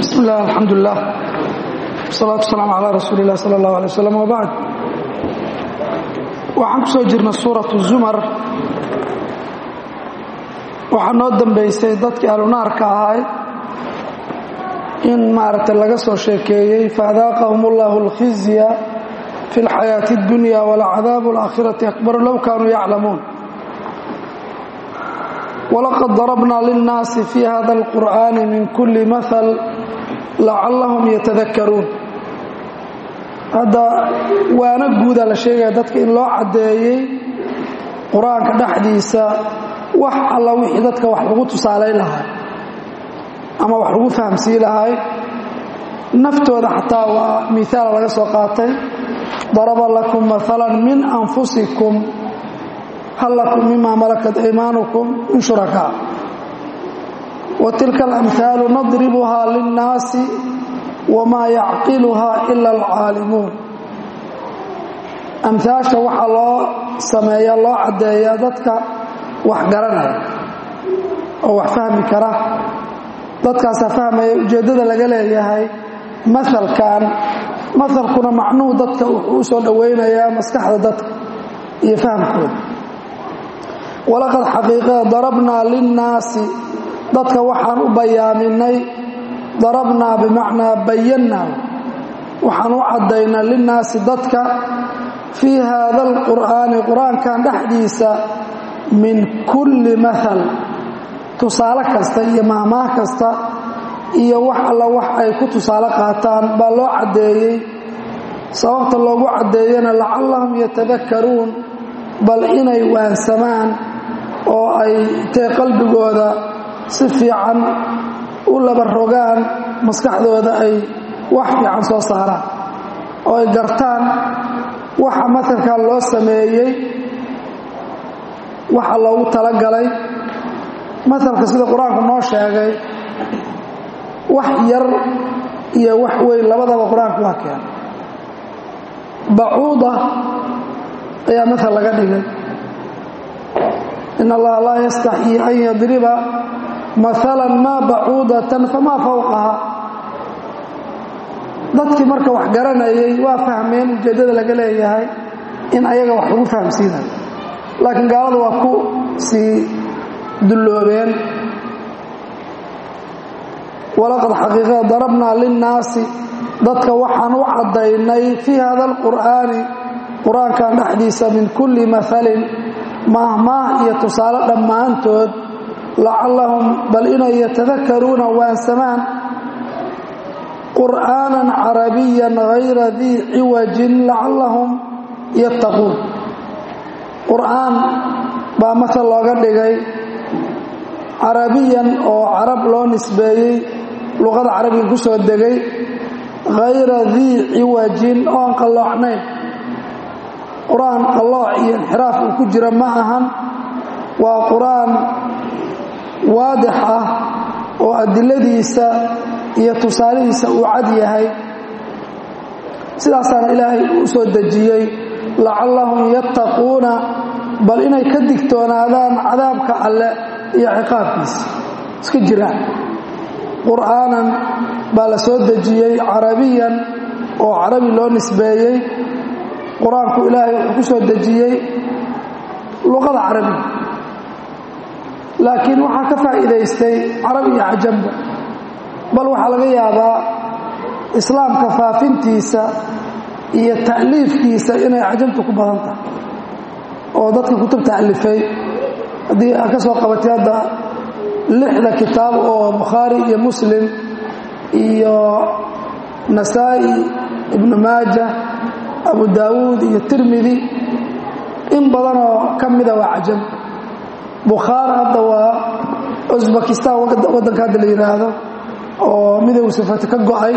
bismi illah alxamdulilah wasalaatu wasalaamu calaa rasuuli illah sala allahu alay wasalam wabacd waxaan ku soo jirnay suuratu zumar waxaa noo dambaysay dadkii alunaarka ahay in maaragtay laga soo sheekeeyey faadaaqahum allahu alkhizya fi اlxayaati اddunya walacadaabu alaakhirati akbar low kaanuu yaclamuun walaqad darabna lilnaasi fi hada alqur'ani min kuli mahal lacallahum yatadakaruun hadda waana guudaa la sheegaya dadka in loo caddeeyey qur-aanka dhexdiisa wax alla wixii dadka wax lagu tusaalayn lahay ama wax lagu fahamsiin lahay naftooda xataa waa miaala laga soo qaatay daraba lakum maala min anfusikum hal lakum mima malakat aymaanukum min shurakaa wa tilka alamhaalu nadribuhaa linnaasi wamaa yacqiluhaa ila alcaalimuun amhaasha waxaa loo sameeya loo caddeeyaa dadka wax garanaya oo wax fahmi kara dadkaasaa fahmaya ujeeddada laga leeyahay masalkan masalkuna macnuhu dadka wuxuu u soo dhowaynayaa maskaxda dadka iyo fahamkooda walaqad xaqiiqada darabnaa linnaasi dadka waxaan u bayaaminay darabnaa bimacnaa bayannaa waxaan u caddaynaa linnaasi dadka fii haada alqur'aani qur-aankan dhexdiisa min kulli mahal tusaale kasta iyo mahmaah kasta iyo wax alla wax ay ku tusaale qaataan baa loo caddeeyey sababta loogu caddeeyana lacallahum yatadakkaruun bal inay waansamaan oo ay tee qalbigooda si fiican u laba rogaan maskaxdooda ay wax fiican soo saaraan oo ay gartaan waxa masalkan loo sameeyey waxa loogu talagalay masalka sida qur-aanku noo sheegay wax yar iyo wax weyn labadaba qur-aanku waa keena bacuuda ayaa masal laga dhigay in allaha laa yastaxyii an yadriba maala maa bacuudatan famaa fawqaha dadkii marka wax garanayay waa fahmeen ujeeddada laga leeyahay in ayaga wax lagu fahamsiinayo laakiin gaalada waa ku sii dulloobeen walaqad xaqiiqada darabnaa linnaasi dadka waxaan u caddaynay fii hada alqur'aani qur-aankan dhexdiisa min kulli mahalin maahmaah iyo tusaale dhammaantood lacallahum bal inay yatadakaruuna waansamaan qur'aanan carabiyan hayra dii ciwajin lacallahum yattaquun qur'aan baa masal looga dhigay carabiyan oo carab loo nisbeeyey luqada carabiga ku soo degay hayra dii ciwajin oon qalloocnayn qur-aan qallooc iyo inxiraaf uu ku jira ma ahan waa qur-aan waadix ah oo adiladiisa iyo tusaalihiisa uu cad yahay sidaasaana ilaahay u soo dejiyey lacallahum yattaquuna bal inay ka digtoonaadaan cadaabka alle iyo ciqaabkiisa iska jiraan qur'aanan baa la soo dejiyey carabiyan oo carabi loo nisbeeyey qur-aanku ilaahay wuxuu ku soo dejiyey luqada carabiga laakiin waxaa ka faa'iidaystay carab iyo cajamba bal waxaa laga yaabaa islaamka faafintiisa iyo ta'liifkiisa inay cajamtu ku badan tahay oo dadka kutubta alifay haddii aad ka soo qabatay hadda lixda kitaab oo bukhaari iyo muslim iyo nasaa'i ibnu maaja abu daawuud iyo tirmidi in badanoo ka mida waa cajam bukhaari hadda waa usbakistan waddanka hadda la yidhaahdo oo midowga sifati ka go'ay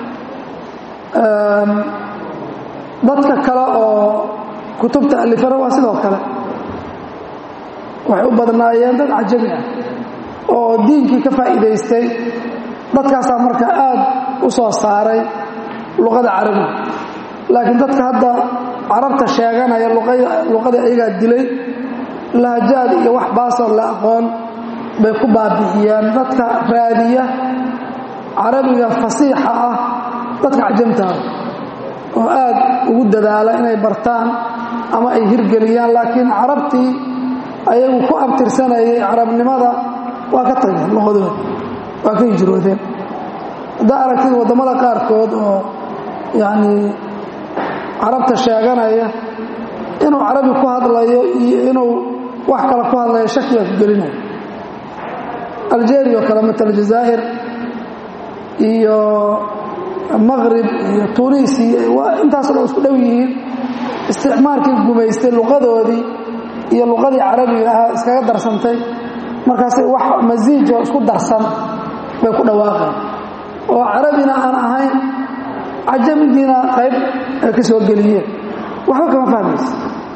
dadka kale oo kutubta alifana waa sidoo kale waxay u badnaayeen dad cajami ah oo diinkii ka faa'iidaystay dadkaasaa marka aad u soo saaray luqada carabiga laakiin dadka hadda carabta sheeganaya luqadii ayagaa dilay lahajaad iyo wax baasoo la aqoon bay ku baabi'iyeen dadka raadiya carabiga fasiixa ah dadka cajamtaada oo aad ugu dadaala inay bartaan ama ay hirgeliyaan laakiin carabtii ayagu ku abtirsanayay carabnimada waa ka tageen lahodooda waa ka hijroodeen haddaa aragtid waddamada qaarkood oo yacnii carabta sheeganaya inuu carabi ku hadlayo iyo inuu wax kale ku hadlayo shakiga ku gelinaya algeria oo kale matal jazaa'ir iyo maqrib iyo tunis iyo intaasoo dhan isku dhow yihiin isticmaalkii gumaystay luqadoodii iyo luqadii carabiga ahaa iskaga darsantay markaasay wax masiijoo isku darsan bay ku dhawaaqeen oo carabina aan ahayn cajamigiina qayb ay ka soo geliyeen waxba kama fahmaysa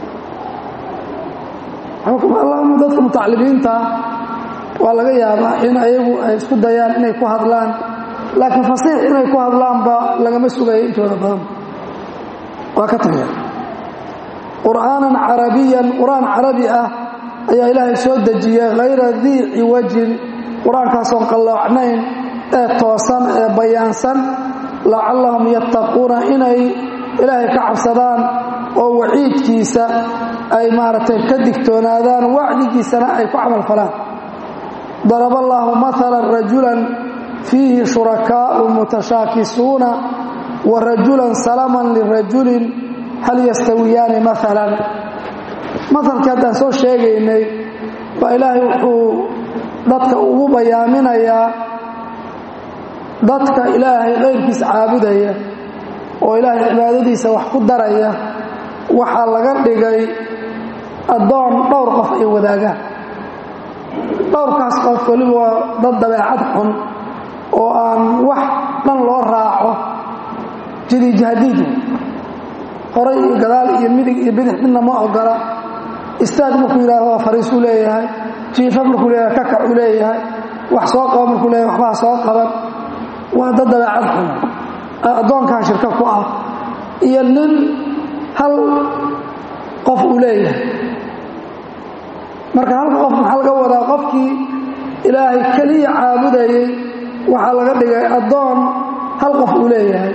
allahuma dadka mutacalimiinta waa laga yaabaa in ayagu ay isku dayaan inay ku hadlaan laakiin fasiix inay ku hadlaanba lagama sugayo intooda badan waa ka tagaya qur'aanan carabiyan qur-aan carabi ah ayaa ilaahay soo dejiyey hayra dii ciwajin qur-aankaasoon qalloocnayn ee toosan ee bayaansan lacallahum yattaquuna inay ilaahay ka cabsadaan oo waciidkiisa ay maaragtay ka digtoonaadaan wacdigiisana ay ku camal falaan daraba allaahu maalan rajulan fiihi shurakaa'u mutashaakisuuna wa rajulan salaman lirajulin hal yastawiyaani maalan masalkii haddaan soo sheegaynay baa ilaahay wuxuu dadka ugu bayaaminayaa dadka ilaahay qayrkiisa caabudaya oo ilaahay cibaadadiisa wax ku daraya waxaa laga dhigay addoon dhowr qof ay wadaagaan dhowrkaas qof weliba waa dad dabeecad xun oo aan wax dhan loo raaco jidijahadiid horay iyo gadaal iyo midig iyo bidix midna ma ogola istaag markuu yidhahdo waa fariisuu leeyahay jiifa markuu leeyahay kakacuu leeyahay wax soo qaba markuu leeyahay waxbaa soo qaban waa dad dabeecad xun addoonkaa shirka ku ah iyo nin hal qof uu leeyahay marka halka qof maxaa laga wadaa qofkii ilaahay keliya caabudayay waxaa laga dhigay addoon hal qof uu leeyahay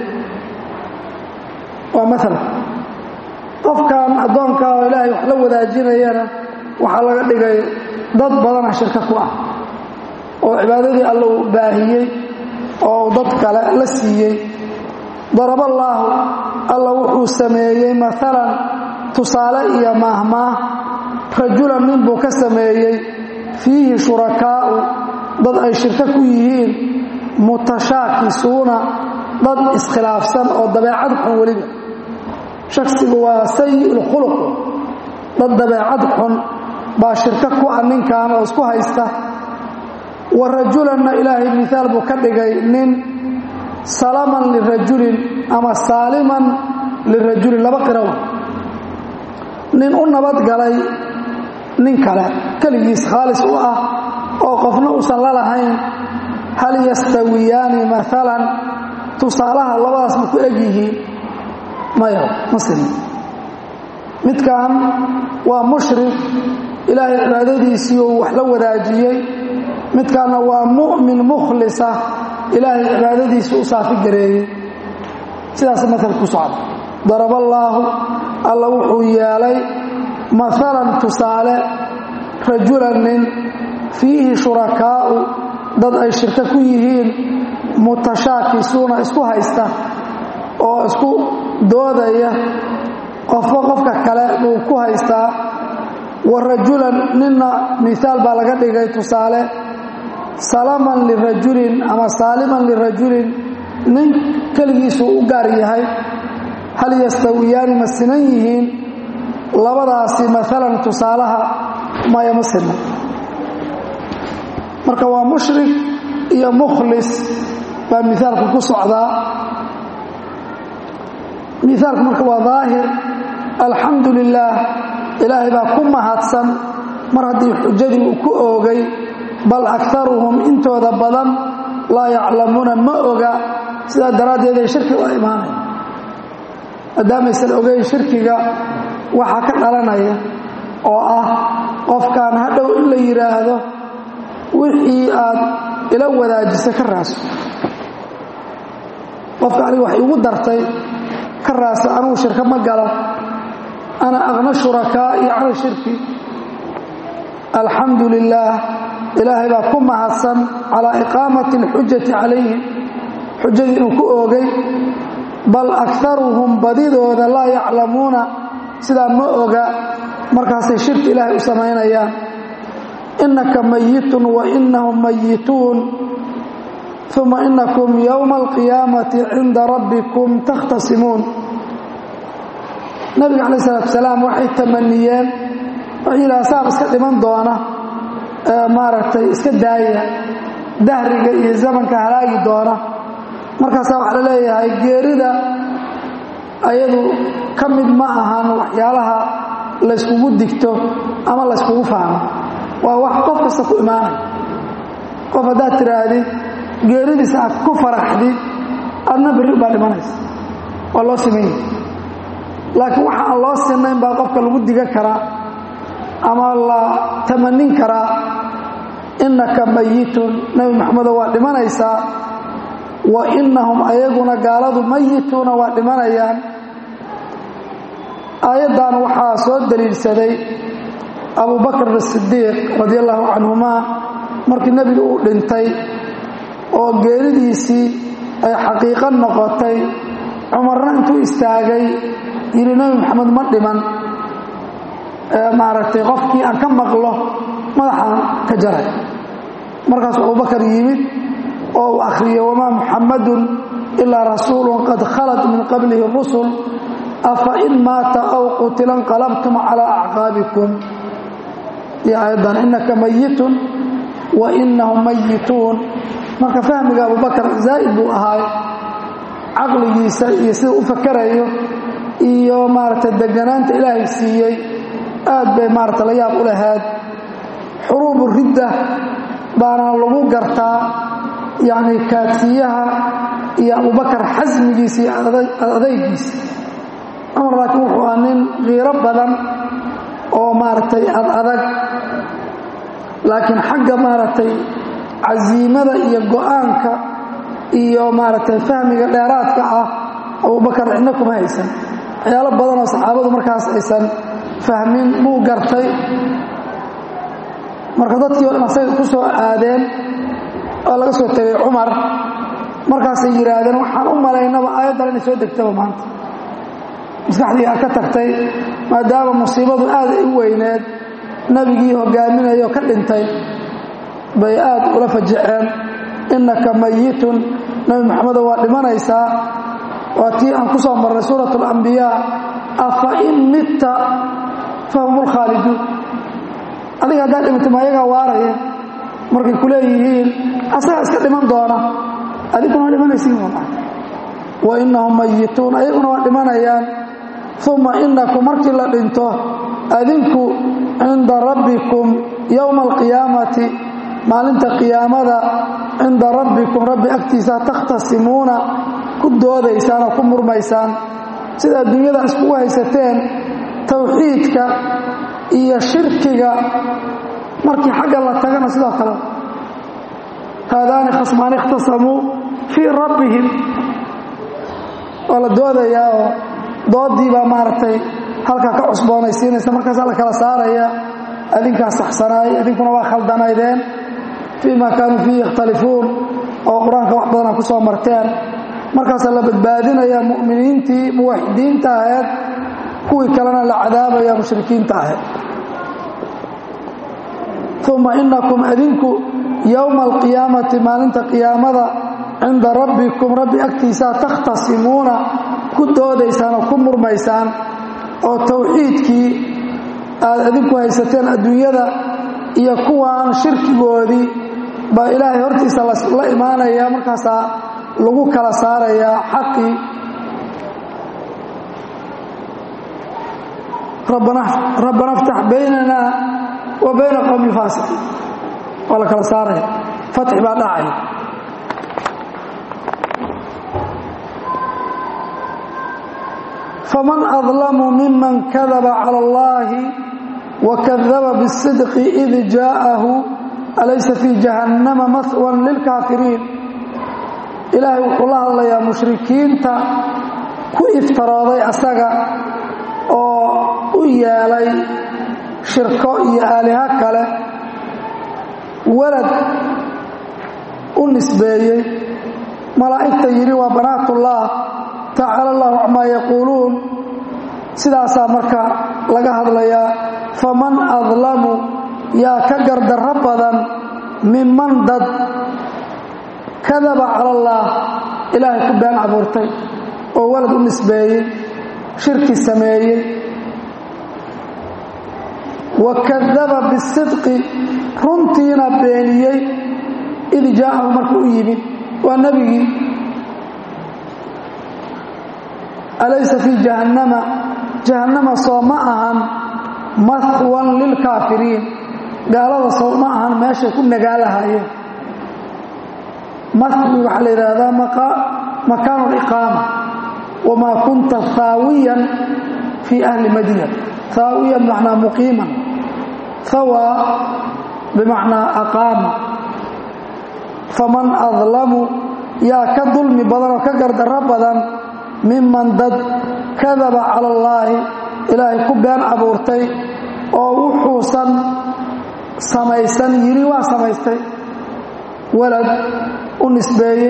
waa maala qofkan addoonkaa oo ilaahay wax la wadaajinayana waxaa laga dhigay dad badana shirka ku ah oo cibaadadii alla uu baahiyey oo dad kale la siiyey daraballaahu alla wuxuu sameeyey maalan tusaale iyo maahmaah rajulan nin buu ka sameeyey fiihi shurakaa'u dad ay shirko ku yihiin mutashaakisuuna dad iskhilaafsan oo dabeecad xun weliba shaksigu waa sayi'ulkhuluq dad dabeecad xun baa shirko ku ah ninkan oo isku haysta wa rajulanna ilaahay miaal buu ka dhigay nin salaman lirajulin ama saaliman lirajulin laba qirawa nin u nabadgalay nin kale keligiis khaalis u ah oo qofna uusan la lahayn hal yastawiyaani maalan tusaalaha labadaas ma ku eg yihiin maya muslim midkan waa mushrik ilaahay cibaadadiisii uu wax la wadaajiyey midkaanna waa mu'min mukhlisa ilaahay cibaadadiisii u saafi gareeyey sidaas maal ku socda daraballaahu alla wuxuu yeelay maalan tusaale rajulan nin fiihi shurakaa'u dad ay shirko ku yihiin mutashaakisuuna isku haysta oo isku doodaya qofba qofka kale buu ku haystaa wa rajulan ninna miaal baa laga dhigay tusaale salaman lirajulin ama saaliman lirajulin nin keligiisuu u gaar yahay hal yastawiyaani ma sinan yihiin labadaasi maalan tusaalaha maya ma sina marka waa mushrik iyo mukhlis baa miaalku ku socdaa miaalku marka waa daahir alxamdu lilaah ilaahay baa ku mahadsan mar haddii xujadii uu ku oogay bal akaruhum intooda badan laa yaclamuuna ma oga sidaa daraaddeed ay shirki u imaanaya maadaamaysan ogeyn shirkiga waxaa ka dhalanaya oo ah qofkan hadhow in la yidhaahdo wixii aad ila wadaajisa ka raaso qofka aniga wax igu dartay ka raasa anugu shirka ma galo ana aqna shurakaa'i cala shirki alxamdu lilaah ilaahay baa ku mahadsan calaa iqaamati alxujati calayhim xujadii inuu ku oogay bal akaruhum badidooda laa yaclamuuna sidaa ma oga markaasay shirki ilaahay u samaynayaan innaka mayitun wa inahum mayituun uma inakum yowma alqiyaamati cinda rabbikum takhtasimuun nabiga calaih salatu salaam waxay tamaniyeen waxay yidhaha saab iska dhiman doona maaragtay iska daaya dahriga iyo zamanka halaagi doona markaasaa waxaa la leeyahay geerida ayadu ka mid ma ahan waxyaalaha layskugu digto ama layskugu fahmo waa wax qof kasta ku imaanay qof haddaad tidhaahdid geeridiisa aad ku faraxdid adna berri baa dhimanaysa waa loo simanya laakiin waxa aan loo sinayn baa qofka lagu digan karaa ama la tamanin karaa innaka mayitun nebi maxamedo waa dhimanaysaa wa innahum ayaguna gaaladu mayituuna waa dhimanayaan aayaddan waxaa soo daliilsaday abu bakr asidiiq radi allahu canhumaa markii nebigu uu dhintay oo geeridiisii ay xaqiiqo noqotay cumarna intuu istaagay yidhi nebi maxamed ma dhiman maaragtay qofkii aan ka maqlo madaxaan ka jaray markaasuu abubakar yimid oo uu akhriyey wamaa muxammadun ilaa rasuulun qad khalat min qablihi rusul afa in maata aw qutila nqalabtum calaa acqaabikum iyo aayaddan innaka mayitun wa inahum mayituun marka fahmiga abubakar zaa'id buu ahaay caqligiisa iyo sida u fakarayo iyo maaragtay deganaanta ilaahay siiyey aad bay maarata la yaab u lahayd xuruubu ridda baana lagu gartaa yacni kaadsiyaha iyo abubakar xasmigiisa iyo adaygiisa cumar laakiin wuxuu ah nin kiiro badan oo maaragtay ad adag laakiin xagga maaragtay casiimada iyo go-aanka iyo maaragtay fahmiga dheeraadka ah abubakar cidna kuma haysan waxyaalo badan oo saxaabadu markaas aysan fahmin buu gartay marka dadkii o dhan asaga ku soo aadeen oo laga soo tegay cumar markaasay yidhaahdeen waxaan u malaynaba aayaddan inay soo degtaba maanta maskaxdii aa ka tagtay maadaama musiibadu aad ay u weyneed nebigii hogaaminayo ka dhintay bay aad ula fajaceen innaka mayitun nebi maxamedo waa dhimanaysaa waa tii aan ku soo marnay suurat alambiyaa afa in mitta fahum lkhaaliduun adiga haddaad dhimatay ma ayagaa waaraya markay ku leeyihiin asagaa iska dhiman doona adiguna waa dhimanaysiin wa inahum mayituun ayaguna waa dhimanayaan uma inakum markii la dhinto adinku cinda rabbikum yowma alqiyaamati maalinta qiyaamada cinda rabbikum rabbi agtiisa takhtasimuuna ku doodaysaan oo ku murmaysaan sida adduunyada iskugu haysateen tawxiidka iyo shirkiga markii xagga la tagana sidoo kale haadaani khasmaani ikhtasamuu fii rabbihim waa la doodayaa oo doodii baa maaragtay halkaa ka cusboonaysiinaysa markaasaa la kala saaraya adinkaa saxsanaay idinkuna waa khaldanaydeen fii ma kaanuu fiihi yakhtalifuun oo qur-aanka wax badana ku soo marteen markaasaa la badbaadinaya mu'miniintii muwaxidiinta ahayd kuwii kalena la cadaabaya mushrikiinta ahayd uma inakum adinku yowma alqiyaamati maalinta qiyaamada cinda rabbikum rabbi agtiisaa takhtasimuuna ku doodaysaan oo ku murmaysaan oo tawxiidkii aad adinku haysateen adduunyada iyo kuwaan shirkigoodii baa ilaahay hortiisa la imaanaya markaasaa lagu kala saarayaa xaqii rabbana aftax baynana wa bayna qowmi lfaasiqiin waa la kala saaraya fatxi baa dhacaya faman adlamu miman kadaba cala allahi wakadaba biاsidqi id jaa'ahu alaysa fii jahannama mahwan lilkaafiriin ilaahay wuxuu la hadlayaa mushrikiinta ku iftarooday asaga oo u yeelay shirko iyo aaliha kale walad u nisbeeyey malaa'igta yidhi waa banaatullah tacaala allahu camaa yaquuluun sidaasaa marka laga hadlayaa faman adlamu yaa ka gardarro badan minman dad kadaba cala allaah ilaahay ku been abuurtay oo walad u nisbeeyey shirki sameeyey wa kadaba bisidqi runtiina beeniyey id jaa'ahu markuu u yimid waa nebigii alaysa fii jahannama jahannama soo ma ahan mahwan lilkaafiriin gaalada soo ma ahan meeshay ku nagaalahayeen mahwi waxaa la yidhaahdaa makaanu liqaama wamaa kunta haawiyan fii ahli madyan haawiyan bimacnaa muqiiman hawa bimacnaa aqaama faman adlamu yaa ka dulmi badan oo ka gardarro badan miman dad kadaba cala allaahi ilaahay ku been abuurtay oo wuxuusan samaysan yidhi waa samaystay walad u nisbeeyey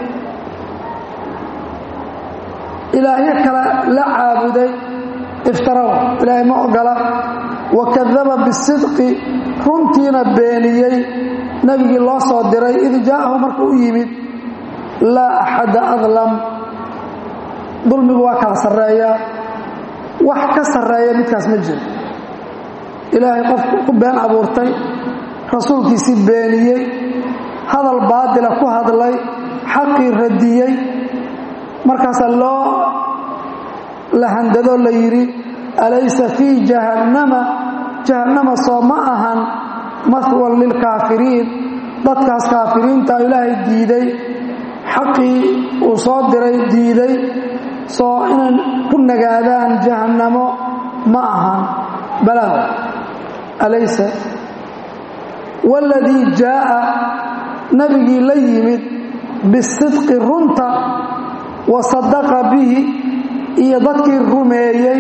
ilaahyo kale la caabuday iftaraw ilaahay ma ogola wa kadaba bisidqi runtiina beeniyey nebigii loo soo diray id jaa'ahu markuu u yimid laa axada adlam dulmigu waa kala sarreeyaa wax ka sarreeya midkaas ma jiro ilaahay qofku ku been abuurtay rasuulkiisii beeniyey hadal baadila ku hadlay xaqii radiyey markaasaa loo lahandadoo la yidhi alaysa fii jahannama jahannama soo ma ahan mahwan lilkaafiriin dadkaas kaafiriinta ilaahay diiday xaqii uu soo diray diiday soo inay ku nagaadaan jahannamo ma ahan balaa alaysa waladii jaa'a nabigii la yimid bisidqi runta wa sadaqa bihi iyo dadkii rumeeyey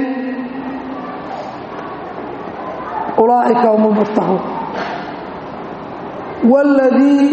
ulaa'ika hum lmuftaxuun waladii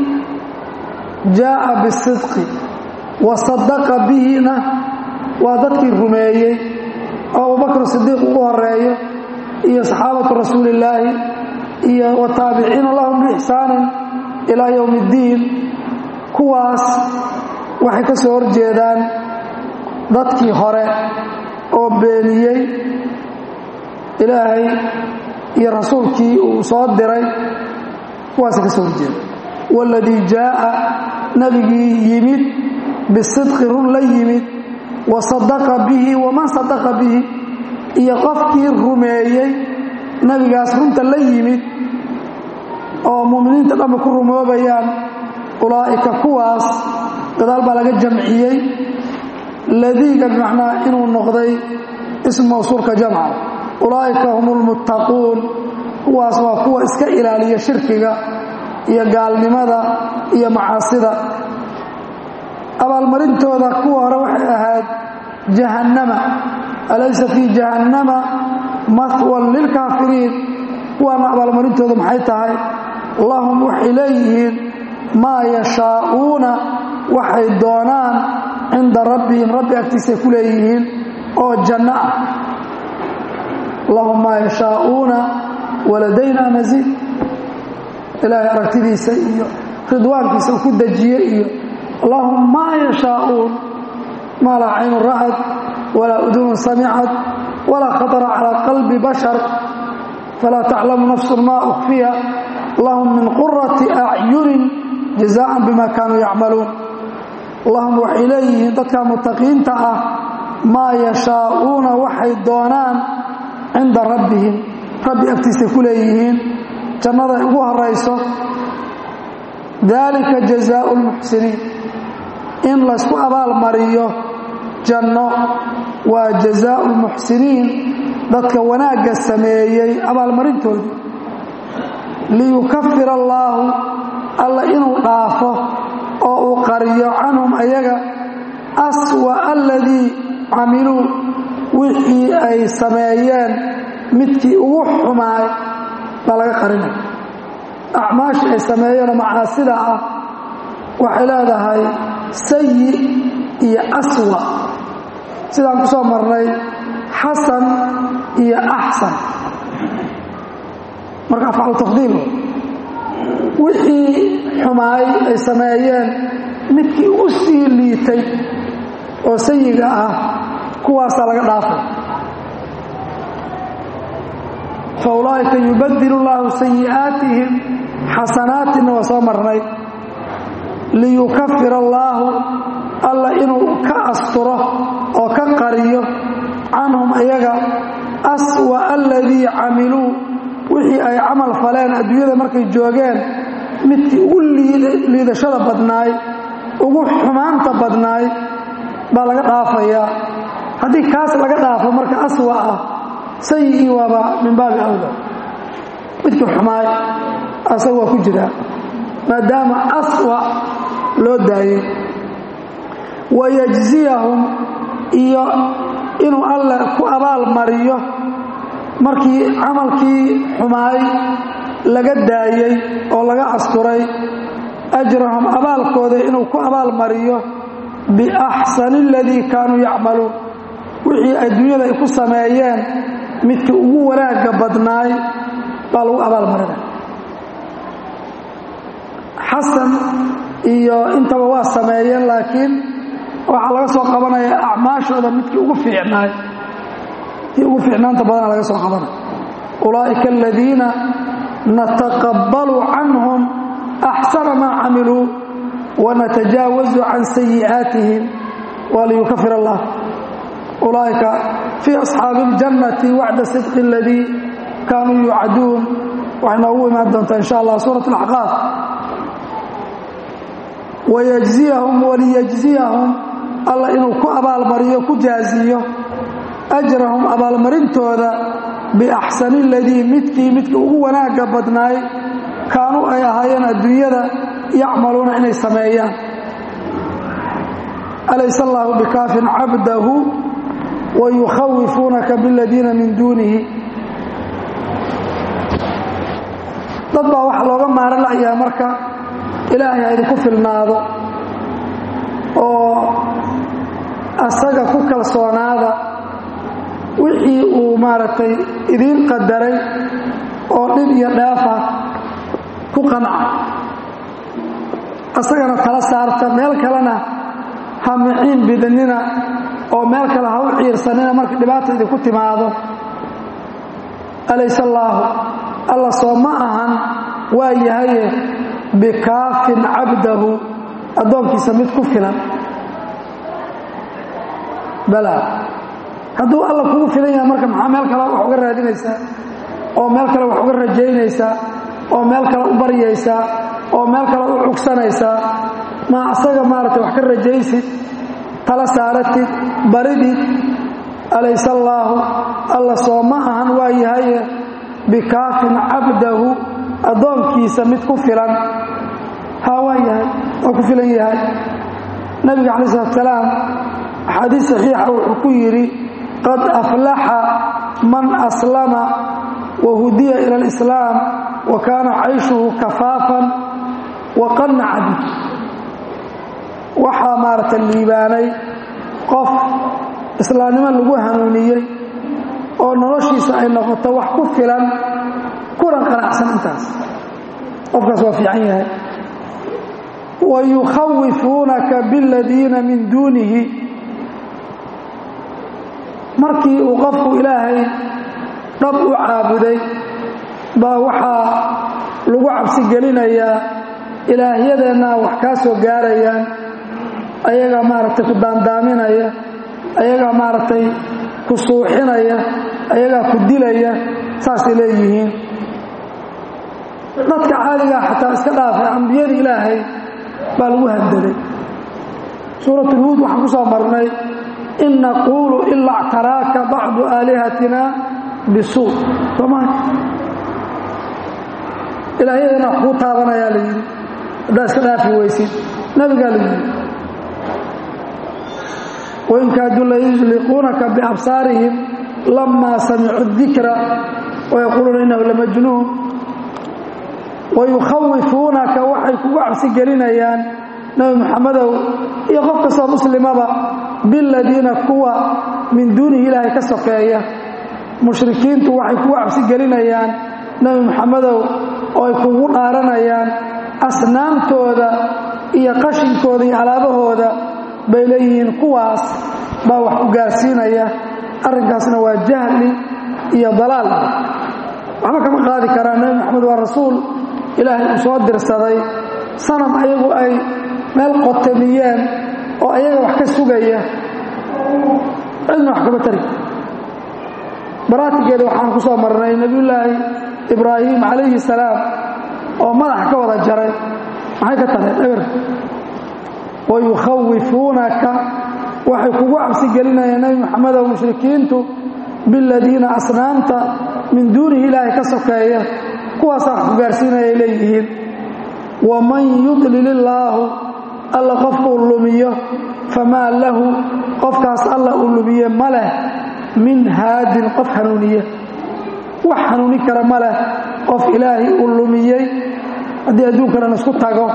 jaa'a bisidqi wa sadaqa bihina waa dadkii rumeeyey oo abubakr sidiiq ugu horeeyo iyo saxaabatu rasuulillaahi iyo wataabiciina lahum biixsaanin ilaa yowm اddiin kuwaas waxay ka soo horjeedaan dadkii hore oo beeniyey ilaahay iyo rasuulkii uu soo diray kuwaasay ka soo horjeeda waladii jaa'a nabigii yimid bisidqi run la yimid wa sadaqa bihi waman sadaqa bihi iyo qofkii rumeeyey nebigaas runta la yimid oo mu'miniinta dhanba ku rumoobayaan ulaa'ika kuwaas gadaal baa laga jamciyey ladiiga bimacnaa inuu noqday ismu mawsuulka jamca ulaa'ika hum lmuttaquun kuwaas waa kuwa iska ilaaliya shirkiga iyo gaalnimada iyo macaasida abaalmarintooda kuwa hore waxay ahayd jahannama alaysa fii jahannama mahwan lilkaafiriin kuwaana abaalmarintooda maxay tahay lahum waxay leeyihiin maa yashaa'uuna waxay doonaan cinda rabbihim rabbi agtiisay ku leeyihiin oo janno ah lahum maa yashaa'uuna waladayna masiid ilaahay aragtidiisa iyo ridwaankiisa uu ku dejiye iyo lahum maa yashaa'uun maa laa caynu ra'ad walaa udunun samicad walaa khatara calaa qalbi bashar falaa taclamu nafsun maa ukfiya lahum min qurati acyunin jazaaan bima kaanuu yacmaluun lahum waxay leeyihiin dadka mutaqiinta ah maa yashaa'uuna waxay doonaan cinda rabbihim rabbi agtiisay ku leeyihiin jannaday ugu horayso dalika jazaau lmuxsiniin in laysku abaal mariyo janno waa jazaau lmuxsiniin dadka wanaagga sameeyey abaalmarintoodii liyukafir allaahu alla inuu dhaafo oo uu qariyo canhum ayaga aswa aladii camiluu wixii ay sameeyeen midkii ugu xumaay baa laga qarinaya acmaashii ay sameeyeenoo macaasida ah waxay leedahay sayi iyo aswa sidaan ku soo marnay xasan iyo axsan marka afcalu tafdiil wixii xumaay ay sameeyeen midkii u sii liitay oo sayiga ah kuwaasaa laga dhaafay fa ulaa'ika yubadilu llaahu sayi'aatihim xasanaatinna waa soo marnay liyukafira allaahu alla inuu ka asturo oo ka qariyo canhum ayaga aswa aladii camiluu wixii ay camal faleen adduunyada markay joogeen midkii ugu liidashada badnaay ugu xumaanta badnaay baa laga dhaafayaa haddii kaas laga dhaafo marka aswa ah sayi'ii waaba min baabi awla midkii xumaay asaga waa ku jiraa maadaama aswa loo daayey wayajziyahum iyo inuu alle ku abaal mariyo markii camalkii xumaay laga daayey oo laga asturay ajrahum abaalkooda inuu ku abaal mariyo biaxsani aladii kaanuu yacmaluun wixii adduunyada ay ku sameeyeen midkii ugu wanaagga badnaay baa lagu abaal marinaya xasan iyo intaba waa sameeyeen laakiin waxaa laga soo qabanaya acmaashooda midkii ugu fiicnaay kii ugu fiicnaanta badana laga soo qabanaya ulaa'ika aladiina nataqabbalu canhum axsana maa camiluu wanatajaawazu can sayi'aatihim waliyukafir allah ulaa'ika fii asxaabi اljannati wacda sidqi aladii kaanuu yuucaduun waxay noogu imaan doontaa insha allah suurat alaxqaaf wayajziyahum waliyajziyahum alla inuu ku abaalmariyo ku jaaziyo ajrahum abaalmarintooda biaxsani aladii midkii midka ugu wanaagga badnaay kaanuu ay ahaayeen adduunyada yacmaluuna inay sameeyaan alaysa allaahu bikaafin cabdahu wayukhawifuunaka biladiina min duunihi dad baa waxaa looga maaro layaa marka ilaahay ha idinku filnaado oo asaga ku kalsoonaada wixii uu maaragtay idiin qadaray oo dhib iyo dhaafa ku qanca asagana tala saarta meel kalena ha miciin bidinina oo meel kale ha u ciirsanina marka dhibaata idinku timaado alayse allaahu alla soo ma ahan waa yahaye bikaafin cabdahu addoonkiisa mid ku filan bala hadduu alla kugu filan yahay marka maxaa meel kale wax uga raadinaysaa oo meel kale wax uga rajaynaysaa oo meel kale u baryaysaa oo meel kale u cugsanaysaa ma asaga maaragtay wax ka rajaysid tala saaratid baridid alayse allaahu alla soo ma ahan waa yahaye bikaafin cabdahu addoonkiisa mid ku filan haa waa yahay waa ku filan yahay nabiga calayi salatu salaam axaadiis saxiixa wuxuu ku yidhi qad aflaxa man aslama wa hudiya ila alislaam wa kaana cayshuhu kafaafan wa qannaca bih waxaa maaragtay liibaanay qof islaamnimo lagu hanuuniyey oo noloshiisa ay noqoto wax ku filan kuna qanacsan intaas qofkaas waa fiican yahay wa yukhawifuunaka biladiina min duunihi markii uu qofku ilaahay dhab u caabuday baa waxaa lagu cabsi gelinayaa ilaahyadeenna wax kaa soo gaarayaan ayagaa maaragtay ku daandaaminaya ayagaa maaragtay ku suuxinaya ayagaa ku dilaya saasay leeyihiin dadka caadigaa xataa iska dhaafay ambiyada ilaahay baa lagu handaday suuratulhuud waxaan ku soo marnay in naquulu ilaa ctaraaka bacdu aalihatina bisuu sooma ilaahyadana wax kuu taabanayaa la yidhi haddaad iska dhaafi weysid nabigaa la yidhi wain kaaduu layusliquunaka biabsaarihim lamaa samicuu dikra wayaquuluuna innahu lamajnuun wayukhawifuunaka waxay kugu cabsi gelinayaan nebi moxamedow iyo qof kastoo muslimaba biladiina kuwa min duunihi ilaahay ka sokeeya mushrikiintu waxay kugu cabsi gelinayaan nebi moxamedow oo ay kugu dhaaranayaan asnaamtooda iyo qashinkooda iyo alaabahooda bay leeyihiin kuwaas baa wax ku gaarsiinaya arrinkaasna waa jahli iyo dalaal waxba kama qaadi karaa nebi moxamed waa rasuul ilaahay uu soo dirsaday sanam ayagu ay meel qotamiyeen oo ayaga wax ka sugaya cidna wax kama tari baraatigeeda waxaan ku soo marnay nebiyullaahi ibraahim calayhi salaam oo madaxa ka wada jaray maxay ka tahay eber wayukhawifuunaka waxay kugu cabsi gelinayaan nebi moxamedow mushrikiintu biladiina asnaamta min duunihi ilaahay ka sokeeya kuwaasaa wax ku gaarsiinaya ay leeyihiin waman yudlil illaahu alla qofkuu lumiyo famaa lahu qofkaas alla uu lumiye ma leh min haadin qof hanuuniye wax hanuuni kara ma leh qof ilaahay uu lumiyey haddii adduunkanan isku tago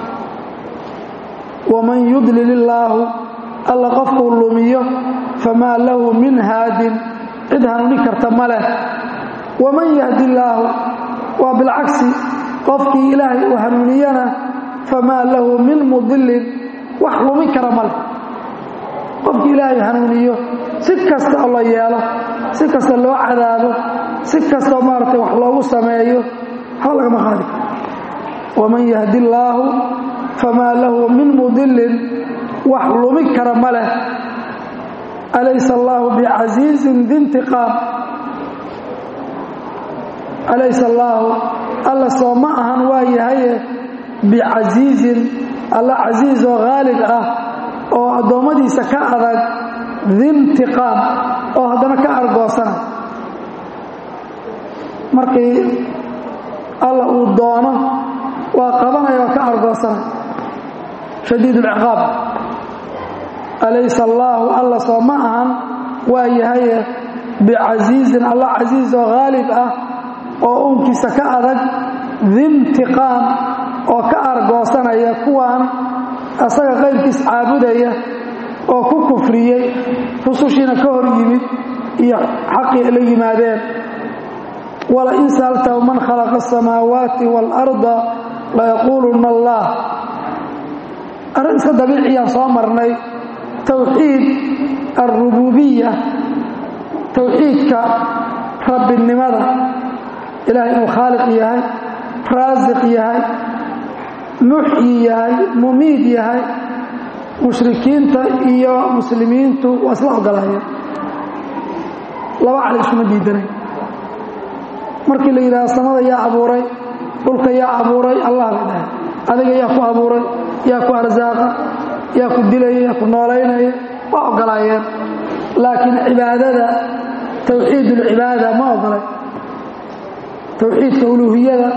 waman yudlil illaahu alla qofkuu lumiyo famaa lahu min haadin cid hanuuni karta ma leh waman yahdi illaahu waa bilcagsi qofkii ilaahay uu hanuuniyana famaa lahu min mudilin wax lumi kara ma leh qofkii ilaahay hanuuniyo si kasta oo la yeelo si kasta loo cadaabo si kastao maaragtay wax loogu sameeyo waxba lagama qaadi karo waman yahdi illaahu famaa lahu min mudilin wax lumi kara ma leh alaysa allaahu bicasiizin dintiqaam alaysa allaahu alla soo ma ahan waa yahaye bicasiizin alla casiiz oo haalib ah oo addoommadiisa ka adag dintiqaam oo haddana ka argoosana markii alla uu doono waa qabanaya oo ka argoosana shadiid ulciqaab alaysa allaahu alla soo ma ahan waa yahaye bicasiizin alla casiiz oo haalib ah oo uunkiisa ka adag dintiqaam oo ka argoosanaya kuwan asaga qayrkiis caabudaya oo ku kufriyey rusushiina ka hor yimid iyo xaqii la yimaadeen walain sa'altahu man khalaqa asamaawaati waalarda layaquuluna allah arrin iska dabiiciyaan soo marnay towxiid alrububiya towxiidka rabbinimada ilahay inuu khaaliq yahay raasiq yahay muxyi yahay mumiid yahay mushrikiinta iyo muslimiintu waa isla ogolaayeen laba cali isuma diidanay markii la yidhaha samada yaa abuuray dhulka yaa abuuray allah bay dhahay adiga yaa ku abuuray yaa ku arsaaqa yaa ku dilaya yaa ku noolaynaya waa ogolaayeen laakiin cibaadada towxiid ulcibaada ma ogolay towxiidka uluuhiyada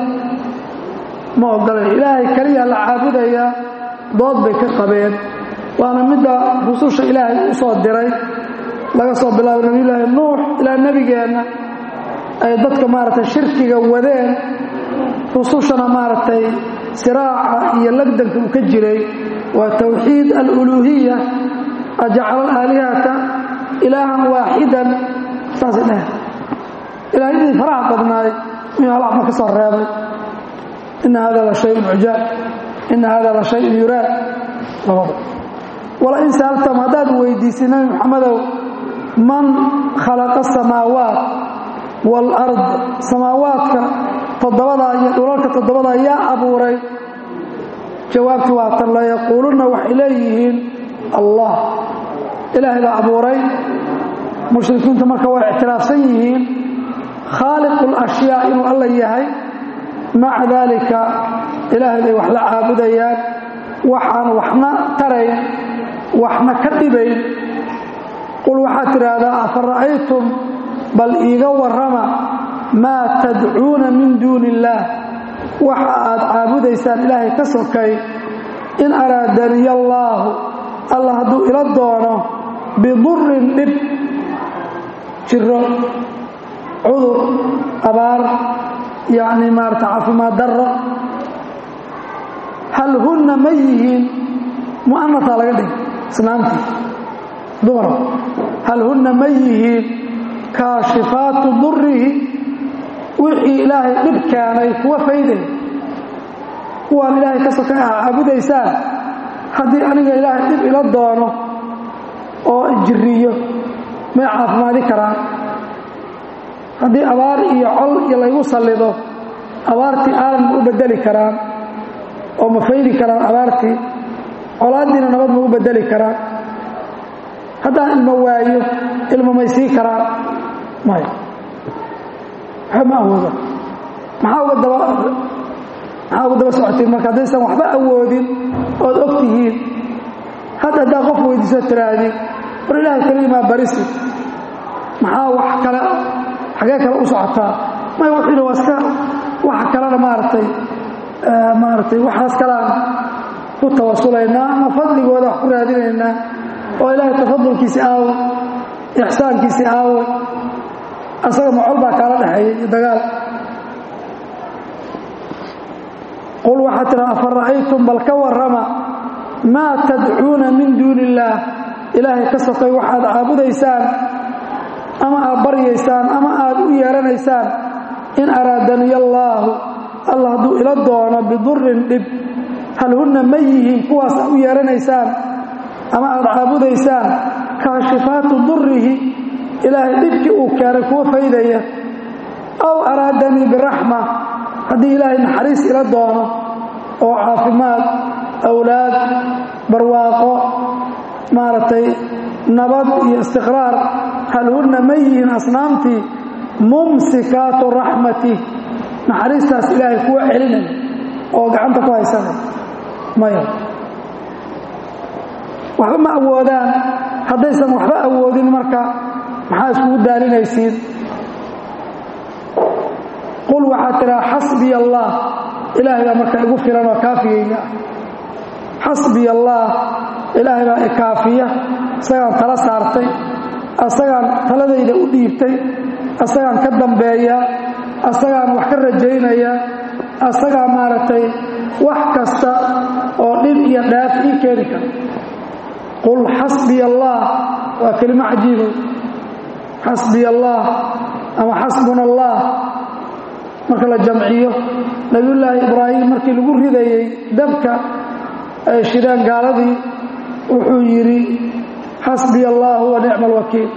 ma ogolay ilaahay keliya la caabudayaa dood bay ka qabeen waana midda rususha ilaahay u soo diray laga soo bilaabo nebiyulaahi nuux ilaa nebigeenna ay dadka maaragtay shirkiga wadeen rusushana maaragtay siraaca iyo lagdanka uu ka jiray waa towxiid aluluuhiya ajacala alaalihata ilaahan waaxidan saasay dheh ilaahyadii faraha badnaay miyuu hal axma ka soo reebay ina hada la shayun cujaab ina hada la shayun yuraad labada walain sa'altam haddaad weydiisay nabi maxamedow man khalaqa asamaawaat waalard samaawaadka toddobadaa iyo dhulalka toddobadaa yaa abuuray jawaabtii waa tan layaquulunna waxay leeyihiin allah ilaahay baa abuuray mushrikiintu marka way ictiraafsan yihiin khaaliqu lashyaa inuu alla yahay maca daalika ilaahay bay wax la caabudayaan waxaan waxna tarayn waxna ka dhibayn qul waxaad tidhaahdaa afa ra'aytum bal iiga warrama maa tadcuuna min duuni illaah waxa aad caabudaysaan ilaahay ka sokay in araadaniya allaahu alla hadduu ila doono bidurin dhib jiro cudur abaar yacni maarata caafimaad darro hal hunna ma yihiin mu'anataa laga dhig islaamtii dumar hal hunna ma yihiin kaashifaatu durihi wixii ilaahay dhib keenay kuwa fayday kuwaan ilaahay ka soka caabudaysaan haddii aniga ilaahay dhib ila doono oo jiriyo may caafimaadi karaan haddii abaar iyo col iyo laygu sallido abaartii aalan ma u bedeli karaan oo ma faydi karaan abaartii colaaddiina nabad ma u bedeli karaan haddaan ilmo waayo ilmo may sii karaan maya waxba ma awooda maxaa uga daba maxaa uga daba socotiin marka haddaysan waxba awoodin ood og tihiin hadda haddaa qof weydiiso tiraahdi war ilaahay keligimaa barisi maxaa wax kale xagee kale u socotaa may wuxuuhi waa iska waxa kalena maaragtay maaragtay waxaas kalean ku tawasulaynaa ama fadligooda wax ku raadinaynaa oo ilaahay tafadulkiisi aawo ixsaankiisi aawo asaga macol baa kaala dhexeeya iyo dagaal qul waxaa tiraa afa ra'aytum bal ka warrama maa tadcuuna min duuni illaah ilaahay ka sokay waxaad caabudaysaan ama aad baryaysaan ama aad u yeeranaysaan in araadaniya allaahu allah hadduu ila doono bidurin dhib hal hunna ma yihiin kuwaas aad u yeeranaysaan ama aad caabudaysaan kaashifaatu durihi ilaahay dhibkii uu keenay kuwa faydaya aw araadanii biraxma haddii ilaahay naxariis ila doono oo caafimaad awlaad barwaaqo maaragtay nabad iyo istiqraar hal hunna ma yihiin asnaamtii mumsikaatu raxmati naxariistaas ilaahay kuwa celinaya oo gacanta ku haysanaya maya waxba ma awoodaan haddaysan waxba awoodin marka maxaa iskugu daalinaysiin qul waxaa tiraa xasbiya allah ilaahay baa marka igu filan oo kaafigayga xasbiya allah ilaahay baa ikaafiya isagaan tala saartay asagaan taladayda u dhiibtay asagaan ka dambeeya asagaan wax ka rajaynaya asagaa maaragtay wax kasta oo dhib iyo dhaaf ii keeni kara qul xasbiya allah waa kelimo cajiibo xasbiya allah ama xasbuna allah marka la jamciyo nabiyullaahi ibraahim markii lagu ridayey dabka ay shideen gaaladii wuxuu yidhi xasbiya allahu wa nicma alwakiil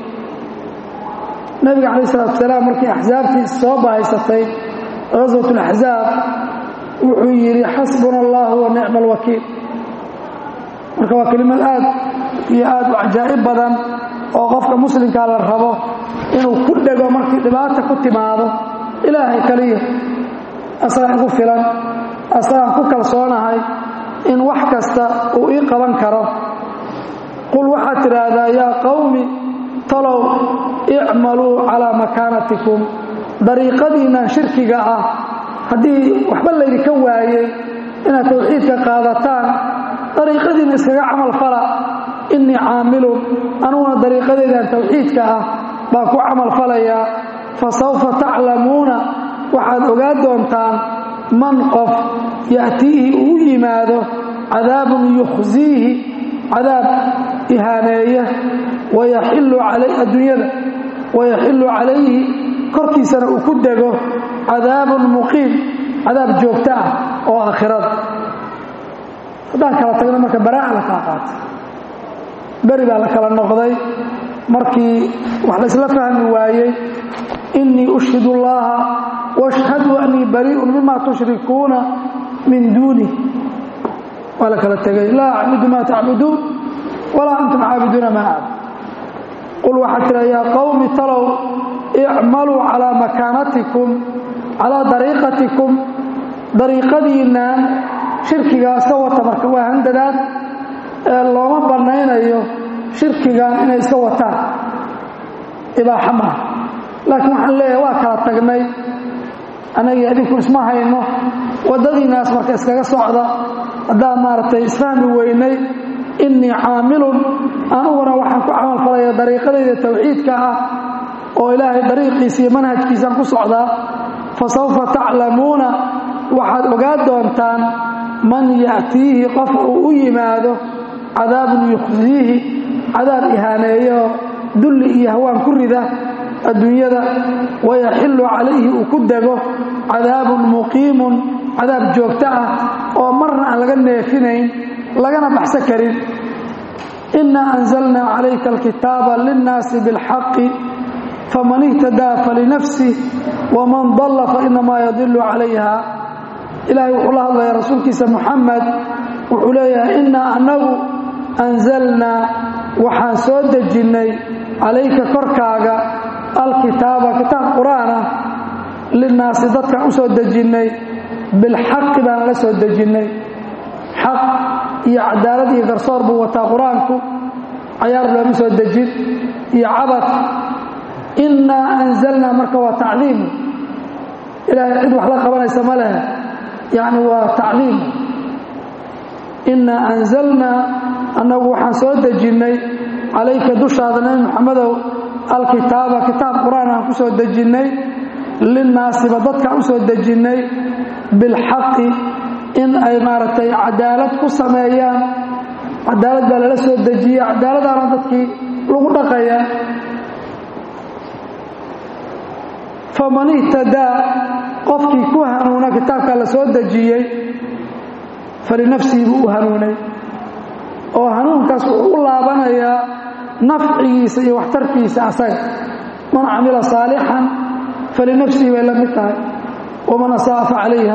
nabiga calayh salatu wasalaam markii axsaabtii soo bahaysatay ghaswat alaxzaab wuxuu yidhi xasbuna allahu wa nicma alwakiil marka waa kelimad aad iyo aad u cajaa'ib badan oo qofka muslimkaa la rabo inuu ku dhego markii dhibaata ku timaado ilaahay kaliya asagaan igu filan asagaan ku kalsoonahay in wax kasta uu ii qaban karo qul waxaad tidhaahdaa yaa qawmi talow icmaluu calaa makaanatikum dariiqadiinnan shirkiga ah haddii waxba laydinka waayey inaad tawxiidka qaadataan dariiqadiinna iskaga camal fala innii caamilun anuguna dariiqadeedan tawxiidka ah baan ku camal falayaa fa sawfa taclamuuna waxaad ogaa doontaan man qof ya'tiihi uu yimaado cadaabun yukhsiihi cadaab ihaaneeya wayaxillu calay adduunyada wayaxillu calayhi korkiisana uu ku dego cadaabun muqiim cadaab joogto ah oo aakhirada haddaan kala tagno marka baraa'a la kala qaatay beri baa la kala noqday markii wax laysla fahmi waayey innii ushhidu allaha washhaduu annii barii'un mima tushrikuuna min duunih waa la kala tegay laa acbudu maa tacbuduun walaa antum caabiduuna maa acbud qul waxaad tira yaa qawmi talow icmaluu calaa makaanatikum calaa dariiqatikum dariiqadiinnan shirkigaas ka wata marka waa handadaad ee looma bannaynayo shirkigan inay iska wataan ibaaxa maaha laakiin waxaan leeyahay waa kala tagnay annagii adinku isma hayno waddadiinaas marka iskaga socda haddaan maaragtay isfahmi weynay innii caamilun aniguna waxaan ku camalfalaya dariiqadayda tawxiidka ah oo ilaahay dariiqiisa iyo manhajkiisaan ku socdaa fa sawfa taclamuuna waxaad ogaa doontaan man ya'tiihi qof uu u yimaado cadaabun yukhsiihi cadaab ihaaneeyo dulli iyo hawaan ku rida adduunyada wayaxillu calayhi uu ku dego cadaabun muqiimun cadaab joogto ah oo marna aan laga neefinayn lagana baxsan karin innaa anzalnaa calayka alkitaaba linnaasi bilxaqi faman ihtadaa falinafsih waman dalla fainamaa yadilu calayha ilaahay wuxuu la hadlayaa rasuulkiisa muxamed wuxuu leeyahay innaa annagu anzalnaa waxaan soo dejinnay calayka korkaaga alkitaaba kitaab qur-aan ah linnaasi dadkaan u soo dejinnay bilxaqi baan la soo dejinnay xaq iyo cadaalad iyo garsoor buu wataa qur-aanku cayaar looma soo dejin iyo cabad innaa anzalnaa marka waa tacdiimu ilaahay cid wax la qabanaysa ma leh yacni waa tacdiim innaa anzalnaa annagu waxaan soo dejinnay calayka dushaada nebi moxamedow alkitaaba kitaab qur-aan aan ku soo dejinnay linnaasiba dadkaan u soo dejinnay bilxaqi in ay maaragtay cadaalad ku sameeyaan cadaalad baa lala soo dejiya cadaaladaana dadkii lagu dhaqaya faman ihtadaa qofkii ku hanuuna kitaabkaa la soo dejiyey falinafsihi buu u hanuunay oo hanuunkaas wuxuu u laabanayaa nafcigiisa iyo waxtarkiisa asaga man camila saalixan falinafsihi bay la mid tahay waman asa'a fa calayha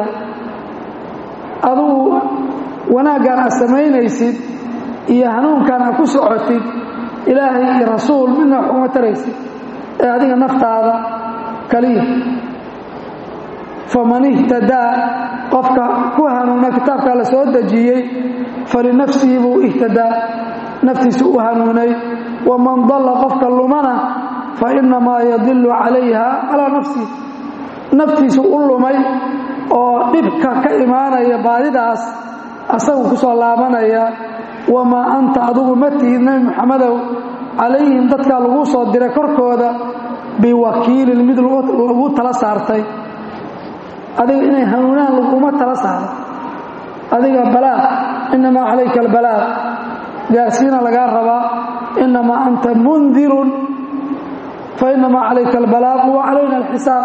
adugu wanaaggaan aad samaynaysid iyo hanuunkaan aad ku socotid ilaahay iyo rasuul midna wax uma taraysid ee adiga naftaada kaliya faman ihtadaa qofka ku hanuuna kitaabkaa la soo dejiyey falinafsihi buu ihtadaa naftiisu u hanuunay waman dalla qofka lumana fa innamaa yadilu calayha calaa nafsihi naftiisu u lumay oo dhibka ka imaanaya baadidaas asagu ku soo laabanaya wamaa anta adigu ma tihid nebi moxamedow calayhim dadkaa lagu soo diray korkooda biwakiilin mid lagu tala saartay adiga inay hanuunaan laguma tala saaro adiga balaaq innamaa calayka albalaaq gaarsiina lagaa rabaa innamaa anta mundirun fa innamaa calayka albalaaqu wa calayna alxisaab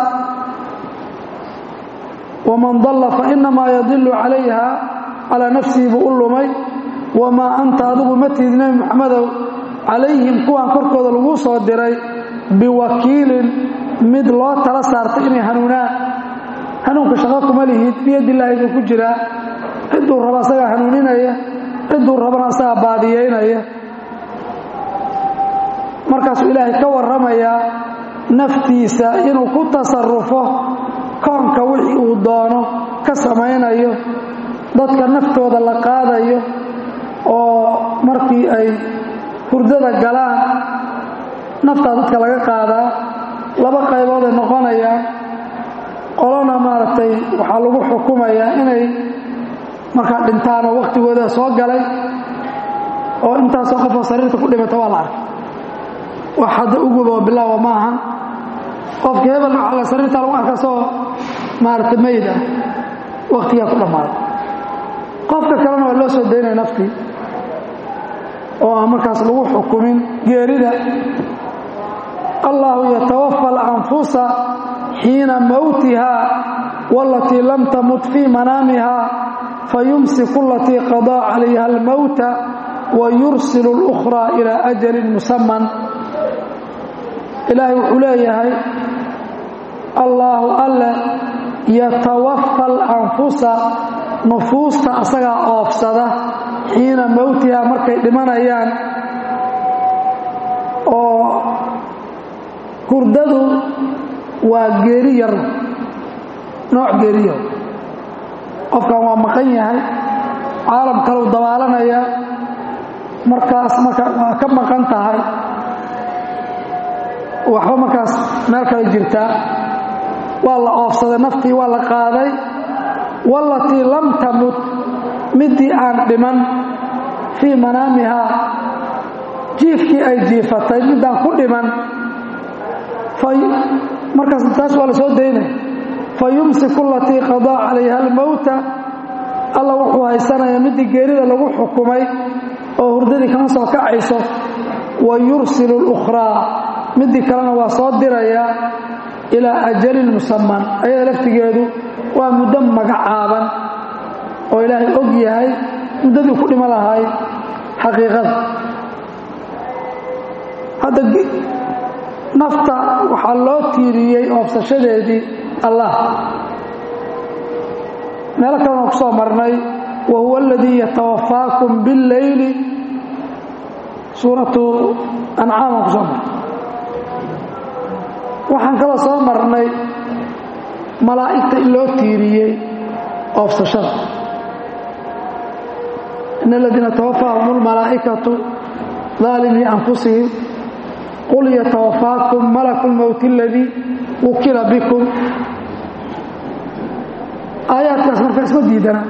waman dalla fa innamaa yadilu calayha calaa nafsihi buu u lumay wamaa anta adigu ma tihid nebi moxamedow calayhim kuwaan korkooda lagu soo diray biwakiilin mid loo tala saartay inay hanuunaan hanuunka shaqo kuma lihid biyadilaahi buu ku jiraa cidduu raba asagaa hanuuninaya cidduu rabana asagaa baadiyeynaya markaasuu ilaahay ka warramayaa naftiisa inuu ku tasarufo koonka wixii uu doono ka samaynayo dadka naftooda la qaadayo oo markii ay hurdada galaan naftaa dadka laga qaadaa laba qaybood ay noqonayaan qolona maaragtay waxaa lagu xukumayaa inay markaa dhintaan oo wakhtigooda soo galay oo intaasoo qofoo sariirta ku dhimata waa la arkay wax hadda uguba oo bilaawa ma ahan qofka hebel alla sariirtaa lagu arka soo maaragtay mayd ah wakhtigaa ku dhammaaday qofka kalena waa loo soo daynaya naftii oo aan markaas lagu xukumin geerida allahu yatawafa alanfusa xiina mowtiha walatii lam tamut fii manaamiha fayumsiku alatii qadaa calayha almowta wayursilu اlukhraa ilaa ajalin musaman ilaahay wuxuu leeyahay allaahu alle yatawafa alanfusa nufuusta asagaa oofsada xiina mowtiha markay dhimanayaan oo hurdadu waa geeri yar nooc geeriyo qofkan waa maqan yahay caalam kalau dabaalanaya markaas marka waa ka maqan tahay waxba markaas meel kale jirtaa waa la oofsaday naftii waa la qaaday wallatii lam tamut midii aan dhiman fii manaamihaa jiifkii ay jiifatay midaan ku dhiman markaas taas waa la soo daynaya fa yumsiku alatii qadaa calayha almowta alla wuxuu haysanaya midii geerida lagu xukumay oo hurdadii kama soo kacayso wa yursilu اlukhraa midii kalena waa soo diraya ilaa ajalin musaman ayada laftigeedu waa muddo magacaaban oo ilaahay og yahay muddadii ku dhimo lahay xaqiiqada hadda nafta waxaa loo tiiriyey oobsashadeedii allah meelo kalena ku soo marnay wa huwa aladii yatawafaakum biاlleyli suuratu ancaaman ku soo marnay waxaan kaloo soo marnay malaa'igta in loo tiiriyey oobsashada in aladiina tawafaahum اlmalaa'ikatu daalimii anfusihim qul yatawafaakum malaku lmowti aladii wukila bikum aayaadkaas marka isma diidana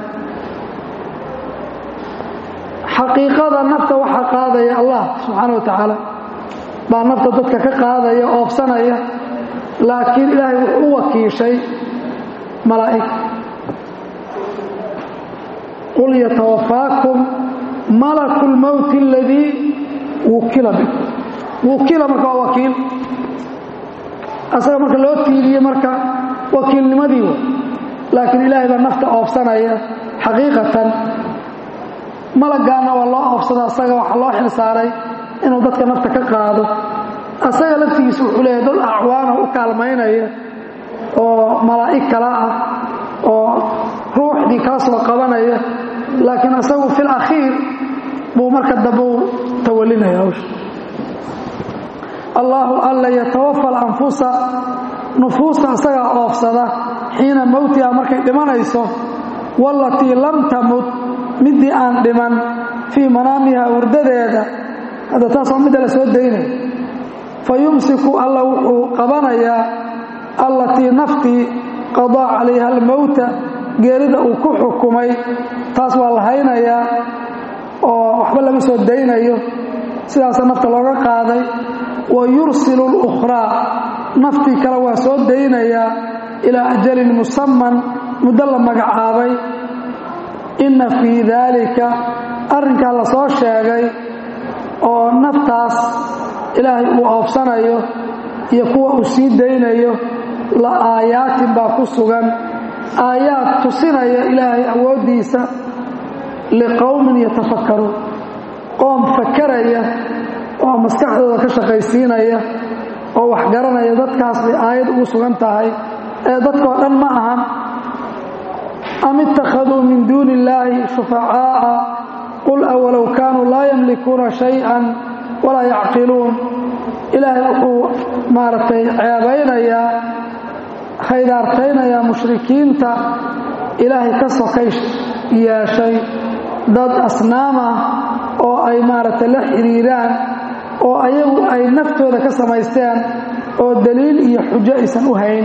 xaqiiqada nafta waxaa qaadaya allah subxaana wa tacaala baa nafta dadka ka qaadaya oobsanaya laakiin ilaahay wuxuu u wakiishay malaa'ig qul yatawafaakum malaku lmowti aladii wukila bikum wukila marka waa wakiil asaga marka loo tiiriye marka wakiilnimadii w laakiin ilaahay baa nafta oobsanaya xaqiiqatan malagaana waa loo oobsada asaga waxaa loo xilsaaray inuu dadka nafta ka qaado asaga laftigiisa wuxuu leeyahay dad acwaana u kaalmaynaya oo malaa'ig kala ah oo ruuxdii kala soo qabanaya laakiin asagu fil akhiir buu marka dambe u tawalinaya hawsha allaahu alla yatawafa alanfusa nufuusta asagaa oofsada xiina mowtiha markay dhimanayso wallatii lam tamut midii aan dhiman fii manaamiha hurdadeeda hadda taas waa midda la soo daynaya fa yumsiku alla wuxuu qabanayaa allatii naftii qadaa calayha almowta geerida uu ku xukumay taas waa la haynayaa oo waxba lama soo daynayo sidaasa nafta looga qaaday wa yursilu اlukhraa naftii kale waa soo daynayaa ilaa ajalin musaman muddo la magacaabay inna fii daalika arrinkaa la soo sheegay oo naftaas ilaahay uu oobsanayo iyo kuwa uu sii daynayo la aayaatin baa ku sugan aayaad tusinaya ilaahay awooddiisa liqowmin yatafakkaruun qoom fakaraya oo maskaxdooda ka shaqaysiinaya oo wax garanaya dadkaas bay aayad ugu sugan tahay ee dadkoo dhan ma ahan am ittakhaduu min duuni illaahi shufacaa'a qul awalow kaanuu laa yamlikuuna shay-an walaa yacqiluun ilaahay wuxuu maaragtay ceebaynayaa khaydaartaynayaa mushrikiinta ilaahay ka sokay yeeshay dad asnaam ah oo ay maaragtay la xidhiiraan oo ayagu ay naftooda ka samaysteen oo daliil iyo xujo aysan u hayn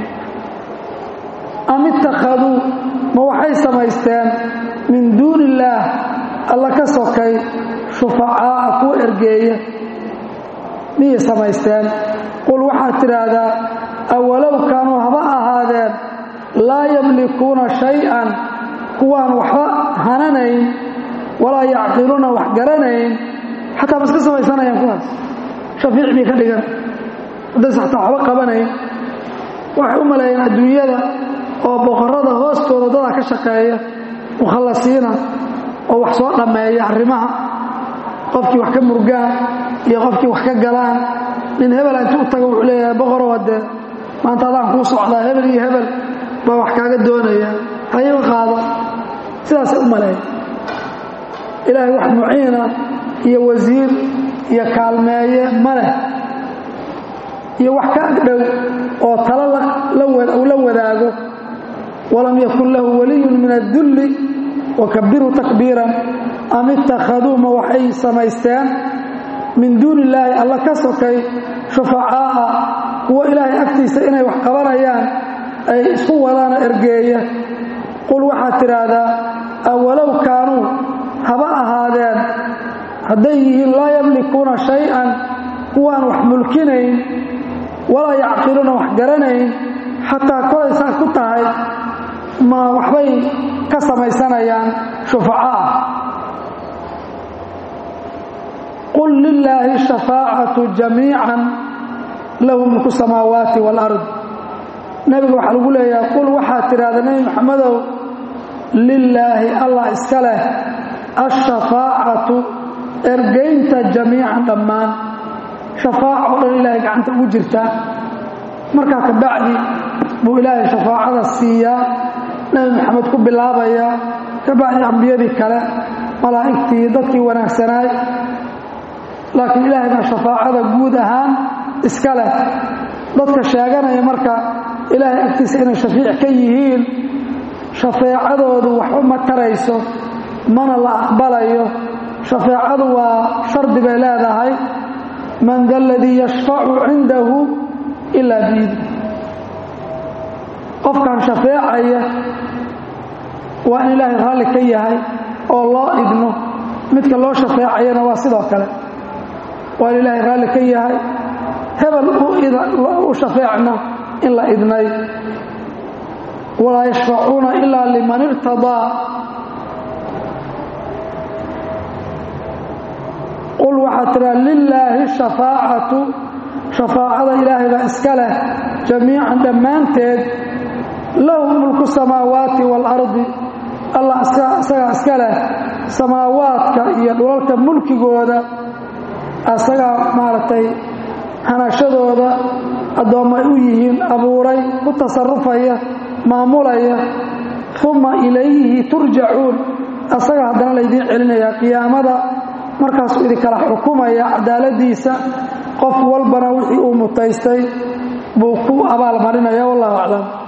am ittakhaduu ma waxay samaysteen min duuni illaah alla ka sokay shufacaa'a kuwa ergeeya miyay samaysteen qul waxaad tidhaahdaa awalow kaanuu haba ahaadeen laa yamlikuuna shay-an kuwaan waxba hananayn walaa yacqiluuna wax garanayn xataa ma iska samaysanayaan kuwaas shafiic bay ka dhigan haddaysa xataa waxba qabanayn waxay u maleeyeen adduunyada oo boqorrada hoostooda dadaa ka shaqeeya mukhallasiina oo wax soo dhammeeya arrimaha qofkii wax ka murgaan iyo qofkii wax ka galaan nin hebel intuu u tago wuxuu leeyahay boqorow haddee maanta adaan kuu socdaa hebel iyo hebel baa wax kaaga doonaya hayiga qaado sidaasay u maleeya ilaahay wax muciina iyo wasiir iyo kaalmeeye ma leh iyo wax ka agdhow oo talo uu la wadaago walam yakun lahu waliyun min addulli wakabiru takbiiran am ittakhaduu ma waxay samaysteen min duuni illaahi alla ka sokay shufacaa'a kuwo ilaahay agtiisa inay wax qabanayaan ay isku wadaana ergeeya qul waxaad tidhaahdaa awalow kaanuu haba ahaadeen hadday yihiin laa yamlikuuna shay-an kuwaan wax mulkinayn walaa yacqiluuna wax garanayn xataa kolay saas ku tahay ma waxbay ka samaysanayaan shufaco ah qul lilaahi shafaacatu jamiican lahu mulku samaawaati waalard nebiga waxaa lagu leeyahay qul waxaad tidhahda nebi maxamedow lilaahi allah iska leh ashafaacatu ergaynta jamiican dhammaan shafaaca o dhan ilaahay gacanta ugu jirtaa markaa ka bacdi buu ilaahay shafaacada siiyaa nebi maxamed ku bilaabaya ka bacdi ambiyadii kale malaa'igtii dadkii wanaagsanaay laakiin ilaahay baa shafaacada guud ahaan iska leh dadka sheeganaya marka ilaahay agtiisa inay shafiic ka yihiin shafeecadoodu waxba ma tarayso mana la aqbalayo shafeecadu waa shardi bay leedahay man da aladii yashfacu cindahu ilaa biidi qofkan shafeecaya waa in ilaahay raalli ka yahay oo loo idno midka loo shafeecayana waa sidoo kale waa in ilaahay raalli ka yahay hebel u shafeecna in la idnay walaa yashfacuuna ilaa liman irtadaa qul waxaad tiraa lilaahi shafaacatu shafaacada ilaahay baa iska leh jamiican dhammaanteed lahu mulku samaawaati waalardi allah isagaa iska leh samaawaadka iyo dhulalka mulkigooda asagaa maaragtay hanashadooda addoomma ay u yihiin abuuray ku tasarufaya maamulaya uma ilayhi turjacuun asaga haddana laydiin celinayaa qiyaamada markaasuu idinkala xukumaya cadaaladiisa qof walbana wixii uu mutaystay buu ku abaalmarinaya wallahu aclam